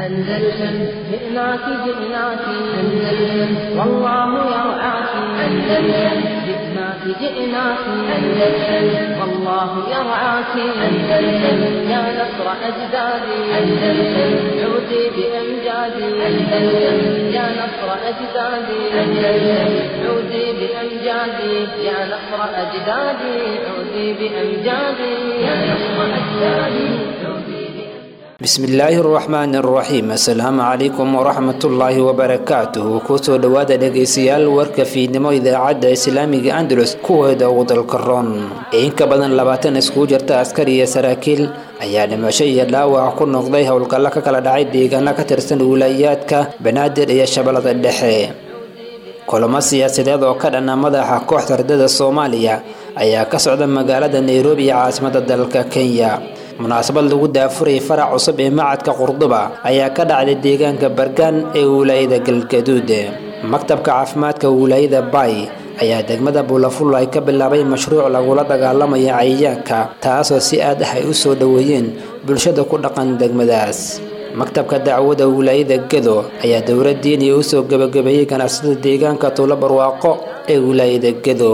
أندلسن جئناك جئناك أندلسن والله يرعاك أندلسن جئناك جئناك أندلسن والله يرعاك أندلسن يا نصر أجدادي أندلسن عودي بأمجادي أندلسن يا نصر أجدادي أندلسن عودي بأمجادي يا نصر أجدادي عودي بأمجادي يا نصر أجدادي عودي bismillaahi araxmaani araxiim assalaamu calaykum waraxmatullaahi wabarakaatuhu kusoo dhowaada dhegaystayaal warka fiidnimo idaacadda islaamiga andalus kuweeda ugu dalka roon in ka badan labaatan iskugu jirta askari iyo saraakiil ayaa dhimasho iyo dhaawac ku noqday howlgallo ka kala dhacay deegaano ka tirsan wilaayaadka banaadir iyo shabeellada dhexe kulamo siyaasadeed oo ka dhana madaxa kooxda ardada soomaaliya ayaa ka socda magaalada nairobi iyo caasimada dalka kenya munaasabad lagu daafurayay farac cusub ee macadka qurduba ayaa ka dhacday deegaanka bargaan ee wilaayada galgaduud maktabka caafimaadka wilaayada bay ayaa degmada buulafulla ay ka bilaabay mashruuc lagula dagaalamaya cayayaanka taasoo si aad ah ay u soo dhoweeyeen bulshada ku dhaqan degmadaas maktabka dacwada wilaayada gedo ayaa dowlad diiniya u soo gebagabeeyey ganacsada deegaanka tuulo barwaaqo ee wilaayada gedo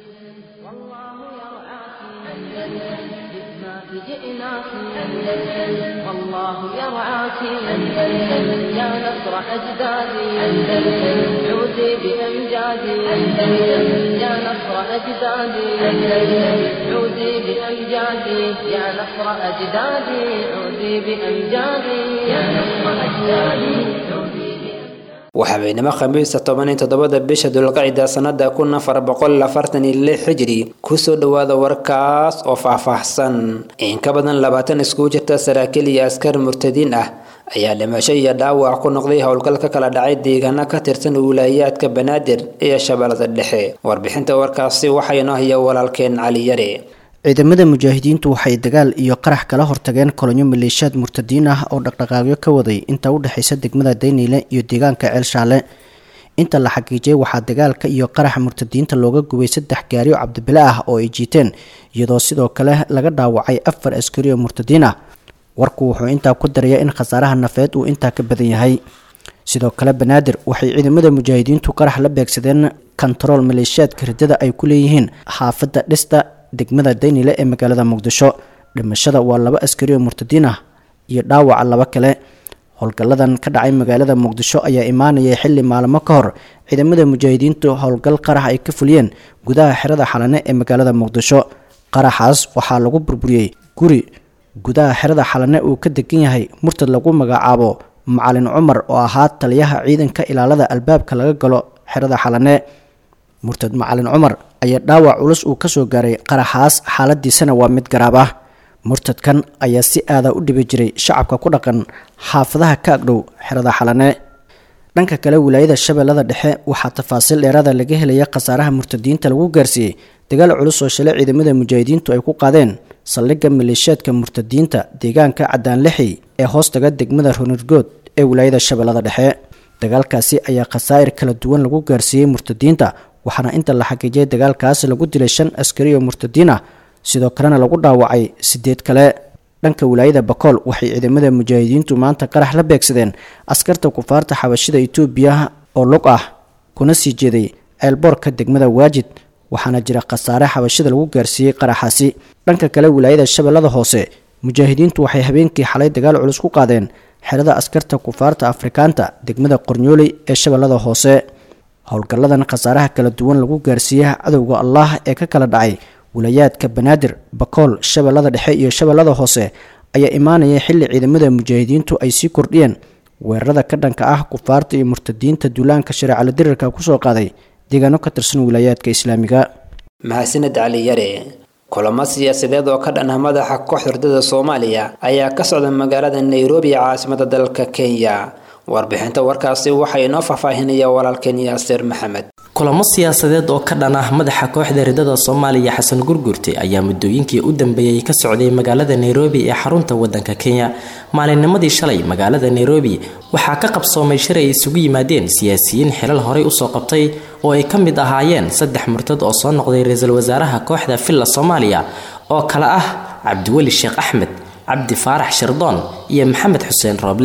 جئناك أندلسن والله يرعاك أندلسن يا نصر أجدادي أندلسن عودي بأمجادي أندلسن يا نصر أجدادي أندلسن عودي بأمجادي يا نصر أجدادي عودي بأمجادي يا نصر أجدادي عودي waxabeynimo khamiista toban iyo toddobada bisha dulqacida sanada kun afar boqol afartan iyo lix xijiri kusoo dhowaada warkaas oo faahfaahsan in ka badan labaatan iskugu jirta saraakiil iyo askar murtadiin ah ayaa dhimasho iyo dhaawac ku noqday howlgal ka kala dhacay deegaano ka tirsan wilaayaadka banaadir iyo shabeellada dhexe warbixinta warkaasi waxaa inoo haya walaalkeen cali yare ciidamada mujaahidiintu waxay dagaal iyo qarax kala hortageen kolonyo maleeshiyaad murtadiin ah oo dhaqdhaqaaqyo ka waday inta u dhexaysa degmada dayniile iyo deegaanka ceel shaale inta la xaqiijiyay waxaa dagaalka iyo qaraxa murtadiinta looga gubay saddex gaari oo cabdibile ah oo ay jiiteen iyadoo sidoo kale laga dhaawacay afar askari oo murtadiin ah warku wuxuu intaa ku daraya in khasaaraha nafeed uu intaa ka badan yahay sidoo kale banaadir waxay ciidamada mujaahidiintu qarax la beegsadeen kontarool maleeshiyaadka riddada ay ku leeyihiin xaafadda dhista degmada daynile ee magaalada muqdisho dhimashada waa laba askari oo murtadiin ah iyo dhaawaca laba kale howlgalladan ka dhacay magaalada muqdisho ayaa imaanayay xilli maalmo ka hor ciidamada mujaahidiintu howlgal qarax ay ka fuliyeen gudaha xerada xalane ee magaalada muqdisho qaraxaas waxaa lagu burburiyey guri gudaha xerada xalane uu ka degan yahay murtad lagu magacaabo macalin cumar oo ahaa taliyaha ciidanka ilaalada albaabka laga galo xerada xalane murtad macalin cumar ayaa dhaawac culus uu kasoo gaaray qaraxaas xaaladiisana waa mid garaab ah murtadkan ayaa si aada u dhibi jiray shacabka ku dhaqan xaafadaha ka agdhow xerada xalane dhanka kale wilaayada shabeellada dhexe waxaa tafaasiil dheeraada laga helaya khasaaraha murtadiinta lagu gaarsiiyey dagaal culus oo shalay ciidamada mujaahidiintu ay ku qaadeen saldhigga maleeshiyaadka murtadiinta deegaanka cadaanlixi ee hoostaga degmada runirgood ee wilaayada shabeellada dhexe dagaalkaasi ayaa khasaa'ir kala duwan lagu gaarsiiyey murtadiinta waxaana inta la xaqiijiyay dagaalkaas lagu dilay shan askari oo murtadiin ah sidoo kalena lagu dhaawacay sideed kale dhanka wilaayada bakool waxay ciidamada mujaahidiintu maanta qarax la beegsadeen askarta kufaarta xabashida itoobiya oo lug ah kuna sii jeeday ceelboorka degmada waajid waxaana jira khasaare xabashida lagu gaarsiiyey qaraxaasi dhanka kale wilaayada shabeellada hoose mujaahidiintu waxay habeenkii xalay dagaal culus ku qaadeen xerada askarta kufaarta afrikaanta degmada qornyooley ee shabeellada hoose howlgalladan khasaaraha kala duwan lagu gaarsiiya cadowga allah ee ka kala dhacay wilayaadka banaadir bakool shabeellada dhexe iyo shabeellada hoose ayaa imaanaya xilli ciidamada mujaahidiintu ay sii kordhiyeen weerarada ka dhanka ah kufaarta iyo murtadiinta duulaanka shareecala dirirka kusoo qaaday deegaano ka tirsan wilayaadka islaamiga mahadsaned cali yare kulamo siyaasadeed oo ka dhan ah madaxa kooxda ardada soomaaliya ayaa ka socda magaalada nairobi ee caasimada dalka kenya warbixinta warkaasi waxaa inoo faahfaahinaya walaalkeen yaasiir maxamed kulamo siyaasadeed oo ka dhan ah madaxa kooxda ridada soomaaliya xasan gurgurte ayaa muddooyinkii u dambeeyey ka socday magaalada nairobi ee xarunta wadanka kenya maalinnimadii shalay magaalada nairobi waxaa ka qabsoomay shir ay isugu yimaadeen siyaasiyiin xilal horey usoo qabtay oo ay ka mid ahaayeen saddex murtad oo soo noqday ra-iisul wasaaraha kooxda villa soomaaliya oo kale ah cabdiweli sheekh axmed cabdi faarax shirdoon iyo maxamed xuseen rooble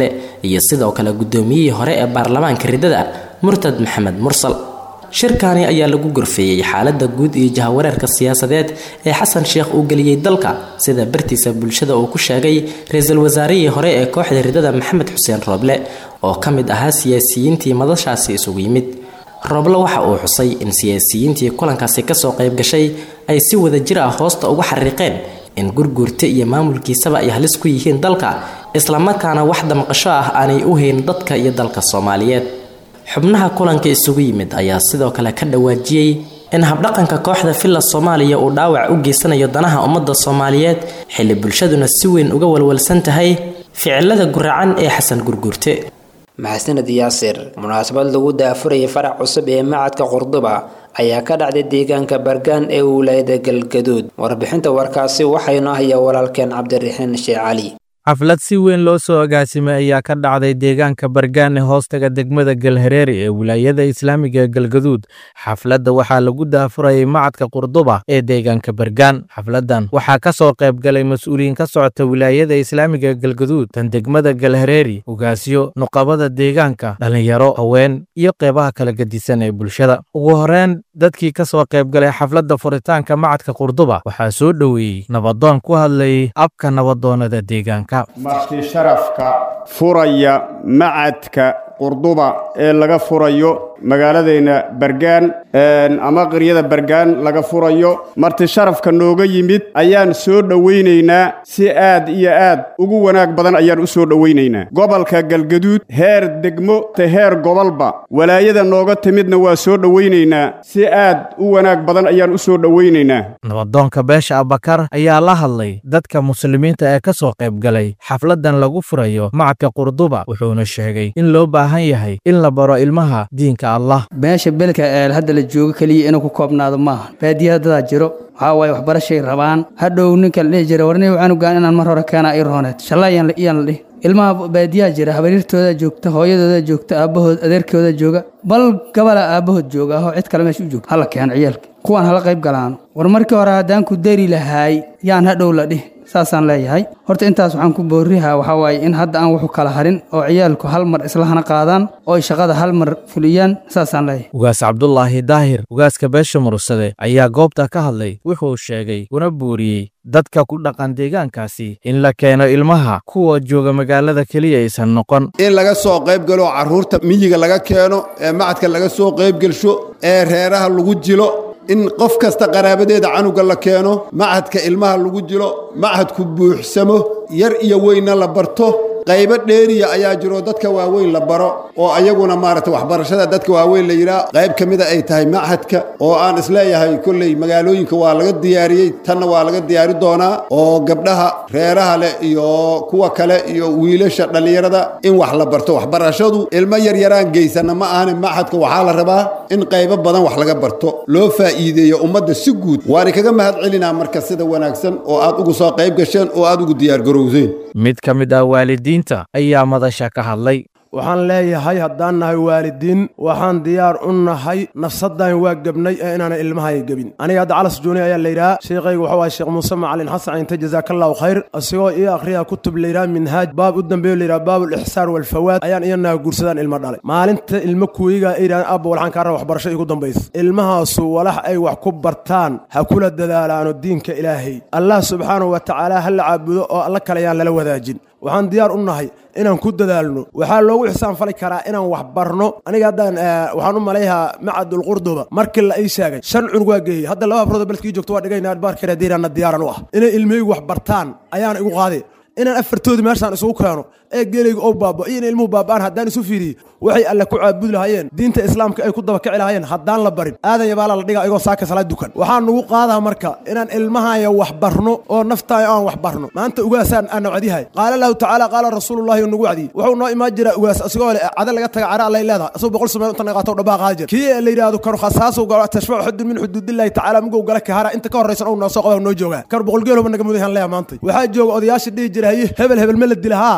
iyo sidoo kale guddoomiyihii hore ee baarlamaanka riddada murtad maxamed mursal shirkaani ayaa lagu gorfeeyey xaaladda guud iyo jahawareerka siyaasadeed ee xasan sheekh uu geliyey dalka sida bartiisa bulshada uu ku sheegay ra-iisul wasaarihii hore ee kooxda riddada maxamed xuseen rooble oo ka mid ahaa siyaasiyiintii madashaasi isugu yimid rooble waxa uu xusay in siyaasiyiintii kulankaasi kasoo qayb gashay ay si wada jir ah hoosta uga xariiqeen in gurguurta iyo maamulkiisaba ay halis ku yihiin dalka islamarkaana wax damqasho ah aanay u hayn dadka iyo dalka soomaaliyeed xubnaha kulanka isugu yimid ayaa sidoo kale ka dhawaajiyey in habdhaqanka kooxda villa soomaaliya uu dhaawac u geysanayo danaha ummadda soomaaliyeed xilli bulshaduna si weyn uga walwalsan tahay ficilada guracan ee xasan gurguurte maxasaned yaasir munaasabad lagu daafurayay farac cusub ee macadka qurduba ayaa ka dhacday deegaanka bargaan ee wilaayada galgaduud warbixinta warkaasi waxaynu hayaa walaalkeen cabdiraxiin sheekh cali xaflad si weyn loo soo agaasimay ayaa ka dhacday deegaanka bargaan ee hoostaga degmada galhareeri ee wilaayada islaamiga ee galgaduud xafladda waxaa lagu daafurayay macadka qurduba ee deegaanka bargaan xafladdan waxaa ka soo qayb galay mas-uuliyiin ka socota wilaayada islaamiga ee galgaduud tan degmada galhareeri ugaasyo nuqabada deegaanka dhallinyaro haween iyo qeybaha kala gedisan ee bulshada ugu horeyn dadkii ka soo qayb galay xafladda furitaanka macadka qurduba waxaa soo dhoweeyey nabadoon ku hadlayay abka nabadoonada deegaanka marti sharafka furaya macadka qurduba ee laga furayo magaaladeenna bargaan ama qiryada bargaan laga furayo marti sharafka nooga yimid ayaan soo dhowaynaynaa si aad iyo aad ugu wanaag badan ayaan u soo dhowaynaynaa gobolka galgaduud heer degmo te heer gobolba walaayada nooga timidna waa soo dhowaynaynaa si aad u wanaag badan ayaan u soo dhowaynaynaa nabadoonka beesha abakar ayaa la hadlay dadka muslimiinta ee ka soo qayb galay xafladdan lagu furayo macadka qurduba wuxuuna sheegay in loo baahan yahay in la baro ilmaha diinka allah meesha belka ee hadda la joogo keliya inuu ku koobnaado maaha baadiyaha dadaa jiro waxaa waaye waxbarashay rabaan hadhow ninka la dhihi jira warni canugaan inaan mar hore keenaa ii rooneed shallayaan iyaan la dhihi ilmaha baadiyaha jira habaryartooda joogta hooyadooda joogta aabbahood adeerkooda jooga bal gabala aabbahood jooga ahoo cid kale meesha u joogta hala keeno ciyaalka kuwaan hala qayb galaano war markii hore haddaan ku dari lahaay yaan hadhow la dhihi saasaan leeyahay horta intaas waxaan ku boorihaa waxaa waaye in hadda aan wuxu kala harin oo ciyaalku hal mar islahana qaadaan oo ay shaqada hal mar fuliyaan saasaan leeyahay ugaas cabdulaahi daahir ugaaska beesha mursade ayaa goobta ka hadlay wuxuu sheegay una buuriyey dadka ku dhaqan deegaankaasi in la keeno ilmaha kuwa jooga magaalada keliya aysan noqon in laga soo qayb galo carruurta miyiga laga keeno ee macadka laga soo qayb gelsho ee reeraha lagu jilo in qof kasta qaraabadeeda canuga la keeno macadka ilmaha lagu jilo macadku buuxsamo yar iyo weynna la barto qaybo dheeriya ayaa jiro dadka waaweyn la baro oo ayaguna maaragtay waxbarashada dadka waaweyn la yidhaah qayb ka mida ay tahay machadka oo aan isleeyahay kolley magaalooyinka waa laga diyaariyey tanna waa laga diyaari doonaa oo gabdhaha reeraha leh iyo kuwa kale iyo wiilasha dhallinyarada in wax la barto waxbarashadu ilmo yaryaraan geysana ma ahane machadka waxaa la rabaa in qaybo badan wax laga barto loo faa'iideeyo ummadda si guud waana kaga mahad celinaa marka sida wanaagsan oo aad ugu soo qayb gasheen oo aad ugu diyaargarowseen mid ka mid ah waalidiinta ayaa madasha ka hadlay waxaan leeyahay haddaan nahay waalidiin waxaan diyaar u nahay nafsadaan waa gebnay ee inaana ilmahaya gebin aniga hadda calas jooni ayaa layidhaha sheekhayga waxaa waaya sheekh muuse macalin xasan cinte jazaakallahu khayr asigoo ii akhriya kutub layidhaha minhaaj baab u dambeeyo layidhaha baabul ixsaar walfawaad ayaan iyanaha guursadaan ilmo dhalay maalinta ilmo kuwiga ay yidhahdeen abba walxaan kaa raba waxbarasho igu dambaysa ilmahaasu walax ay wax ku bartaan ha kula dadaalaano diinka ilaahay allah subxaanahu wa tacaala ha la caabudo oo alla kale ayaan lala wadaajin waxaan diyaar u nahay inaan ku dadaalno waxaa loogu xisaan fali karaa inaan wax barno aniga haddaan waxaan u malayhaa macadul qurduba markii la ii sheegay shan cunug waa geeyey hadda laba afrood beledkii joogto waa dhigayna baarkeena diiraanna diyaaran u ah inay ilmahaygu wax bartaan ayaan igu qaaday inaan afartoodii meeshaan isugu keeno ee geelayga oo baaba iyo in ilmuhu baaba'aan haddaan isu fiiriye waxay alle ku caabudi lahaayeen diinta islaamka ay ku dabakici lahaayeen haddaan la barin aadan yabaala la dhiga igoo saaka salaad dukan waxaan nugu qaadaa marka inaan ilmahaya wax barno oo naftaaya aan wax barno maanta ugaasaan aan wacdiyahay qaala lahu tacaala qaala rasuulullahi nagu wacdiyey wuxuu noo imaan jiraa ugaas asigoo le cada laga taga cara allay leedahay asagoo boqol samee inta naqaato dhabaa qaada jir kii la yidhaahdo kanu khasaasu galo tashfacu xudun min xuduudillahi tacaala mugow gala kahara inta ka horraysan ou noo soo qaba noo joogaa kar boqol geeloba naga mudayan leeya maanta waxaa jooga odayaasha dhihi jira haye hebel hebel ma la dila haa toban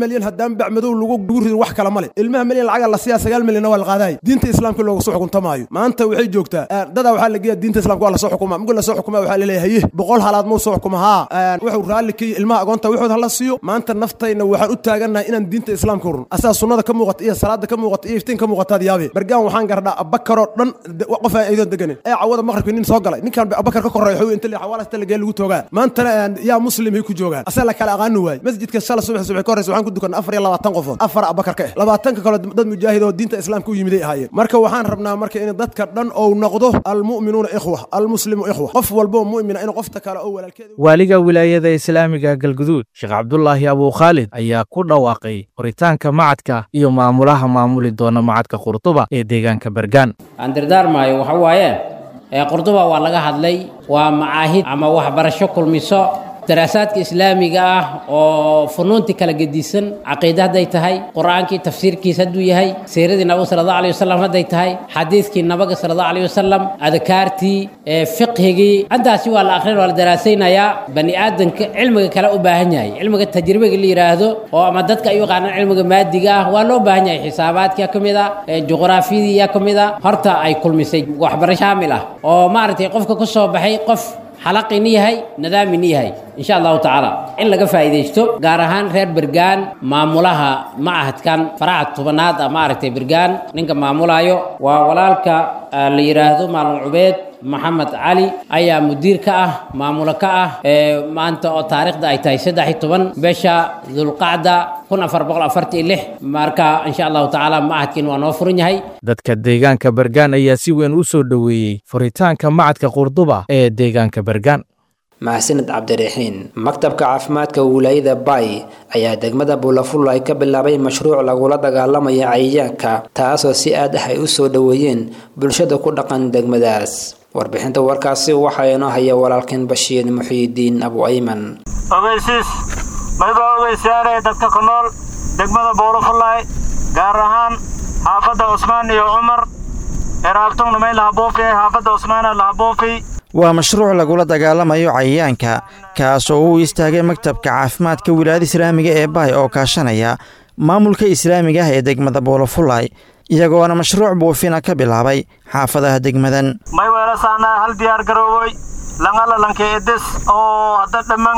milyan haddaan bacmadow lagu lagu ridin wax kale male ilmaha milyan lacaga la siiyaa sagaal milyanna waa la qaadaay diinta islaamka looga soo xukunta maayo maanta waxay joogtaa dadaa waxaa la geeya diinta islaamka waa lasoo xukuma mugul lasoo xukuma waxaa laleeyahay haye boqol halaad mau soo xukuma haa wuxuu raalli ka ilmaha agoonta waxood hala siiyo maanta naftayna waxaan u taagannahay inaan diinta islaamka urun asaa sunnada ka muuqata iyo salaada ka muuqata iyo iftiin ka muuqataad yaabe bargaan waxaan gardhaa abakaroo dhan qof aan aydoon deganin ee cawada maqribka nin soo galay ninkan abakar ka korreeya xowi inta xawaalasta lagee lagu toogaa maantana yaa muslim hay ku joogaan asaa la kala aqaani waaye masjidka shala subax subax ka horreysa waxaan ku dukanay afar iyo labaatan qofood afar abakar ka eh labaatanka kale dad mujaahid oo diinta islaamka u yimiday ahaayeen marka waxaan rabnaa marka in dadka dhan ou noqdo almu'minuuna ikhwa almuslimu ikhwa qof walboo mu'mina in qofta kale oo walaalkeeda waaliga wilaayada islaamiga galguduud sheekh cabdulaahi abuu khaalid ayaa ku dhawaaqay qoritaanka macadka iyo maamulaha maamuli doona macadka qurduba ee deegaanka bergaan aan dardaarmaayo waxa waaye qurduba waa laga hadlay waa macaahid ama waxbarasho kulmiso daraasaadka islaamiga ah oo funuuntii kala gedisan caqiida hadday tahay qur-aankii tafsiirkiis hadduu yahay siiradii nabiga sala allahu alayh wasalam hadday tahay xadiidkii nabiga sala allahu alayh wasalam adkaartii fiqhigii intaasi waa la akhrin waa la daraasaynayaa bani aadanka cilmiga kale u baahan yahay cilmiga tajribiga la yidhaahdo oo ama dadka ay u yaqaanaan cilmiga maadiga ah waa loo baahan yahay xisaabaadkia ka mid a juqraafiyadiiya ka mid a horta ay kulmisay waxbarasho shaamil ah oo maaragtay qofka ku soo baxay qof xalaqini yahay nadaamini yahay insha allahu tacaala in laga faa'iidaysto gaar ahaan reer bergaan maamulaha macahadkan faraca tobanaad ah maaragtay bergaan ninka maamulayo waa walaalka la yidhaahdo maalin cubeed maxamed cali ayaa mudiir ka ah maamulo ka ah maanta oo taariikhda ay tahay saddex iyo toban bisha dulqacda kun afar boqol afartan iyo lix marka insha allahu tacaala macadkiin waa noo furan yahay dadka deegaanka bergaan ayaa si weyn u soo dhoweeyey furitaanka macadka qurduba ee deegaanka bergaan mahadsaned cabdiraxiin maktabka caafimaadka wilaayada bay ayaa degmada buulafulla ay ka bilaabay mashruuc lagula dagaalamaya cayayaanka taasoo si aad ah ay u soo dhoweeyeen bulshada ku dhaqan degmadaas warbixinta warkaasi waxaa inoo haya walaalkeen bashiir muxiidiin abu ayman ogeysiis maybaa ogeysaanaya dadka ku nool degmada buulafullaay gaar ahaan xaafadda cusmaan iyo cumar eraabtungna may lahabuufi xaafadda cusmaana lahabuufi waa mashruuc lagula dagaalamayo cayayaanka kaas oo uu istaagay maktabka caafimaadka wilaayada islaamiga ee baay oo kaashanaya maamulka islaamiga ah ee degmada buulafullaay iyagoona mashruuc buufina ka bilaabay xaafadaha degmadan may weelasaanaa hal diyaar garoowoy langalalanka edes oo hadda dhamman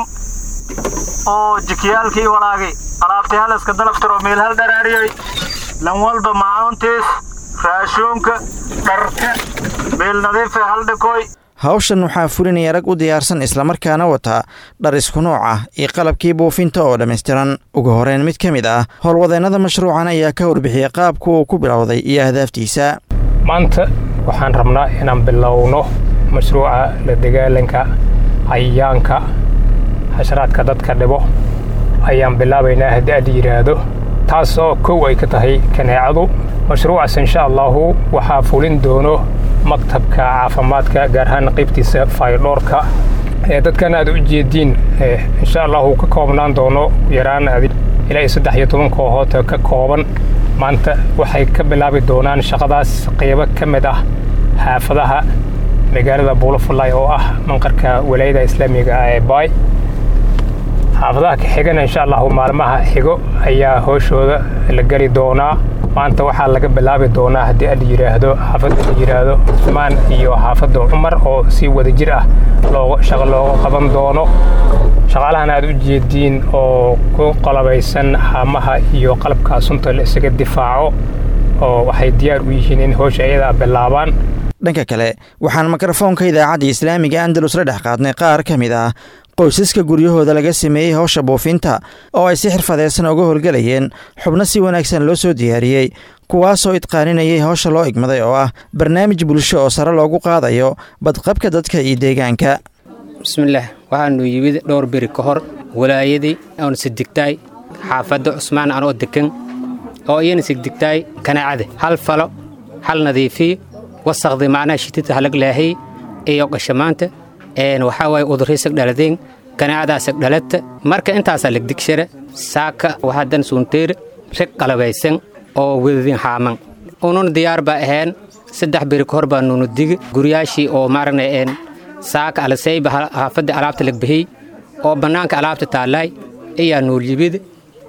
oo jikiyaalkii walaagay alaabtii halaska dalaftiro meel hal dharaariyey lan walba macauntiis raashuunka dharka meel nadiife hal dhikoy hawshan waxaa fulinaya rag u diyaarsan islamarkaana wata dhar isku nooc ah iyo qalabkii buufinta oo dhammaystiran ugu horeyn mid ka mid ah howlwadeennada mashruucan ayaa ka warbixiyey qaabka uu ku bilowday iyo ahdaaftiisa maanta waxaan rabnaa inaan bilowno mashruuca la dagaalanka cayayaanka xasharaadka dadka dhibo ayaan bilaabaynaa haddii aad yidhaahdo taas oo kow ay ka tahay kaneecadu mashruucaas insha allahu waxaa fulin doono maktabka caafimaadka gaar ahaan qaybtiisa faydhoorka ee dadkan aad u jeediin insha allahu ka koobnaan doono yaraan ilaa iyo saddex iyo toban kooxood ka kooban maanta waxay ka bilaabi doonaan shaqadaas qaybo ka mid ah xaafadaha magaalada buulafullaay oo ah manqarka walaayada islaamiga ah ee baay xaafadaha ka xigana insha allahu maalmaha xigo ayaa hooshooda la geli doonaa maanta waxaa laga bilaabi doonaa haddii a la yidhaahdo xaafadda la yidhaahdo cusmaan iyo xaafadda cumar oo si wadajir ah looga shaqo looga qaban doono shaqaalahan aad u jeediin oo ku qalabaysan haamaha iyo qalabka sunta la isaga difaaco oo waxay diyaar u yihiin in howsha iyadaa bilaabaan dhanka kale waxaan mikrofoonka idaacadda islaamiga andalus la dhex qaadnay qaar ka mid ah qoysaska guryahooda laga sameeyey howsha buufinta oo ay si xirfadeysan uga howlgelayeen xubno si wanaagsan loo soo diyaariyey kuwaasoo idqaaninayay howsha loo igmaday oo ah barnaamij bulsho oo sare loogu qaadayo badqabka dadka iyo deegaanka bismillaah waxaanu yimid dhowr beri ka hor walaayadii oon sigdigtaay xaafadda cusmaan anoo degan oo iyana sigdigtaay kanaacada hal falo hal nadiifiyo wasaqdi macnaha shitita halag laahay iyo qashamaanta waxaa waaye udurriisag dhaladeen kanaacadaasag dhalata marka intaasaa legdigshara saaka waxaadan suunteere rag qalabaysan oo wedadin haaman unun diyaar baa ahayn saddex beri ka hor baa nunu digi guryaashii oo maaragna een saaka alasayba haafadda alaabta lagbihiy oo bannaanka alaabta taallaay ayaa nuulyibid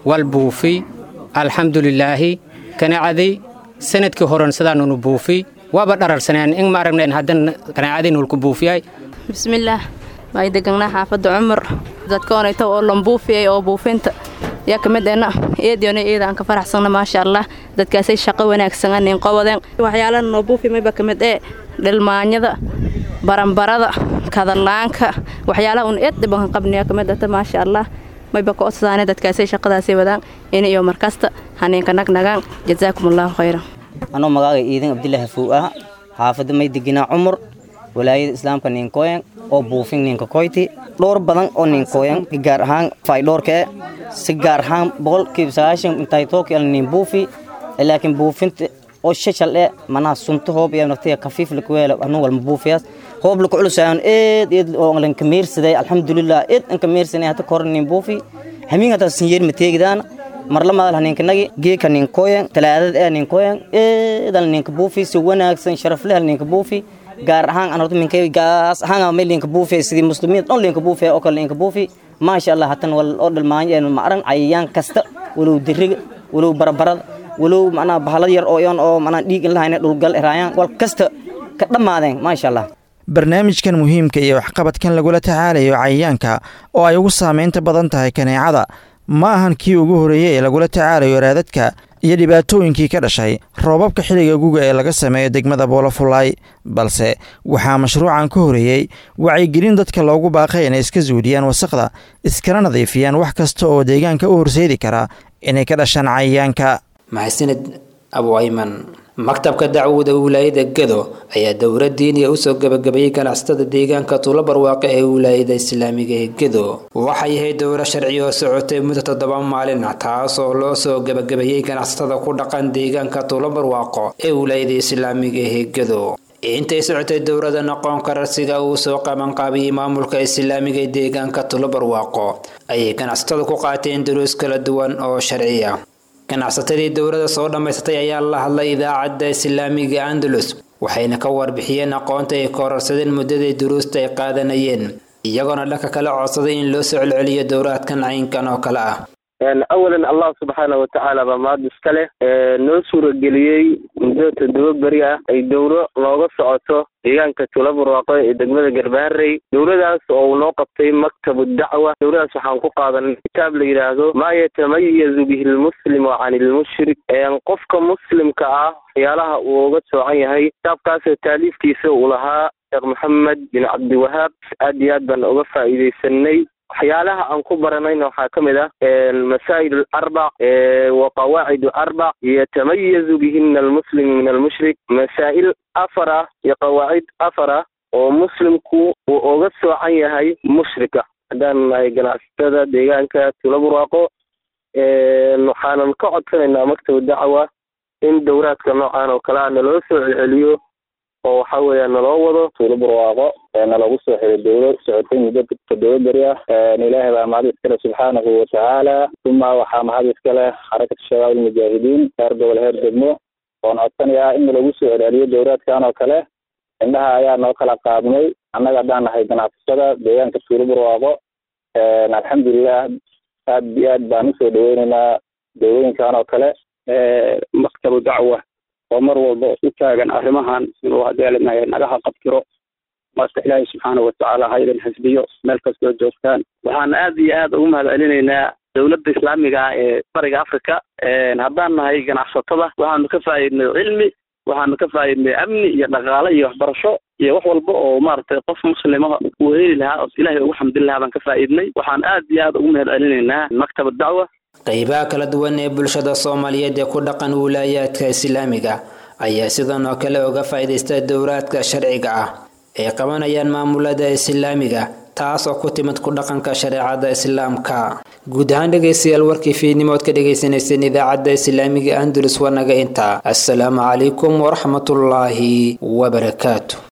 wal buufi alxamdulilaahi kanaacadii sanadkii horen sidaanunu buufi waaba dhararsaneen in ma aragnayn haddana kanaacadii nulku buufiyay bismillaah may deganaa xaafadda cumar dadkoonayta oo lambuufiyay oo buufinta yaa ka mid ena eediyona eedaan ka faraxsanna maasha allah dadkaasay shaqo wanaagsan anin qobadeen waxyaalaha noo buufi mayba ka mid ee dhilmaanyada baranbarada kadalaanka waxyaalaha un eed dhibanka qabniya ka mid ata maasha allah mayba ka odsaane dadkaasay shaqadaasay wadaan in iyo markasta haniinka nagnagaan jazaakum allahu khayran anoo magaaga iidan abdilaahi fow ah xaafadda may deginaa cumar walaayada islaamka ninkooyan oo buufin ninka koyti dhowr badan oo ninkooyan gaar ahaan faydhoorkee si gaar ahaan boqolkiiba sagaashan intay tooki al nin buufi laakiin buufinta oo shashal e manaha sunta hoob iyo naftiya kafiif lakuweela anu walma buufiyaas hoob laku culusayan eed eed oo lanka meersaday alxamdulilah eed anka meersanay hata kor nin buufi hamiin hata sinyeer mateegidaana marla madal haninkanagi geeka ninkooyan talaadad ee ninkooyan eedal ninka buufi si wanaagsan sharafleh ninka buufi gaar ahaan aan horta minkay gaas ahaan meel linka buufi sidii muslimiin dhan linka buufi oo kale linka buufi maasha allah hatan wal oo dhalmaanyo ee ma aran cayayaan kasta walow diriga walow barabarada walow macnaha bahalad yar oo iyon oo macnaha dhiig in lahayna dhulgal eraayaan wal kasta ka dhammaadeen maasha allah barnaamijkan muhiimka iyo waxqabadkan lagula tacaalayo cayayaanka oo ay ugu saamaynta badan tahay kaneecada ma ahan kii ugu horreeyey ee lagula tacaalayo raadadka iyo dhibaatooyinkii ka dhashay roobabka xilliga guga ee laga sameeyo degmada boolofulaay balse waxaa mashruucan ka horeeyey wacyigelin dadka loogu baaqay inay iska suudiyaan wasaqda iskana nadiifiyaan wax kasta oo deegaanka u horseedi kara inay ka dhashaan cayayaanka maxasanid abu ayman maktabka dacwada wilaayada gado ayaa dowra diiniya usoo gabagabeeyey ganacsatada deegaanka tuulo barwaaqe ee wilaayada islaamiga ee gado waxay ahayd dowra sharci oo socotay muddo toddoba maalin taas oo loo soo gabagabeeyey ganacsatada ku dhaqan deegaanka tuulo barwaaqo ee wilaayada islaamiga ee gado intay socotay dowrada noqon kararsiga uu soo qabanqaabiyey maamulka islaamiga ee deegaanka tuulo barwaaqo ayay ganacsatada ku qaateen duruus kala duwan oo sharci ah ganacsatadii dowladda soo dhammaysatay ayaa la hadlay idaacadda islaamiga andalus waxayna ka warbixiyeen aqoonta ay kororsadeen muddadii duruusta ay qaadanayeen iyagoona dhanka kale codsaday in loo soo celceliyo dowraadkan caynkan oo kale ah awalan allah subxaana watacaala baa mahad iska leh noo suurageliyey muddo toddoba beri ah ay dowro nooga socoto deegaanka tula barwaaqo ee degmada garbaharey dowladaas oo uu noo qabtay maktabu dacwa dowladaas waxaan ku qaadanay kitaab la yidhaahdo maa yatamayazu bihi lmuslimu can ilmushrik qofka muslimka ah waxyaalaha uu uga soocan yahay kitaabkaasoo taaliifkiisa uu lahaa sheekh maxamed bin cabdiwahaab aad iyo aad baan uga faa'iidaysanay waxyaalaha aan ku baranayna waxaa ka mid ah masaa'il arbac wa qawaacid arbac yatamayazu bihina almuslimu min almushrik masaa'il afar ah iyo qawaacid afar ah oo muslimku uu uga soocan yahay mushrika haddaan nahay ganacsatada deegaanka tula burwaaqo waxaanan ka codsanaynaa maktab dacwa in dowraadka noocan oo kale a naloo soo celceliyo oo waxa weeya naloo wado tuulo barwaaqo nalagu soo xiray dowlo socotay muddo toddoba beri ah ilaahay baa mahad iskale subxaanahu watacaala uma waxaa mahad iskale xarakatu shabaab almujaahidiin heer gobol heer degmo oon codsanayaa in nalagu soo celceliyo dowraadkan oo kale indhaha ayaa noo kala qaadnay annaga haddaan nahay ganacsatada deegaanka tuulo barwaaqo alxamdulilah aad iyo aad baan usoo dhaweyneynaa dowlooyinkan oo kale maktabu dacwa oo mar walba u taagan arrimahan inuu hadeelinayo nagaha qabtiro marka ilaahay subxaana watacaala ha idin xisbiyo meel kastoo joogtaan waxaan aad iyo aad ugu mahad celinaynaa dowladda islaamiga ah ee bariga africa haddaan nahay ganacsatada waxaanu ka faa'iidnay cilmi waxaanu ka faa'iidnay amni iyo dhaqaale iyo waxbarasho iyo wax walba oo maaragtay qof muslima uu heli lahaa oo ilaahay ugu xamdin lahaa baan ka faa'iidnay waxaan aad iyo aad ugu mahad celinaynaa maktaba dacwa qaybaha kala duwan ee bulshada soomaaliyeed ee ku dhaqan wilaayaadka islaamiga ayaa sidan oo kale uga faa'iidaysta dowraadka sharciga ah ay qabanayaan maamulada islaamiga taas oo ku timid ku dhaqanka shareecada islaamka guud ahaan dhegaystayaal warkii fiidnimood ka dhagaysanayseen idaacadda islaamiga andalus waa naga intaa assalaamu calaykum waraxmatullaahi wabarakaatu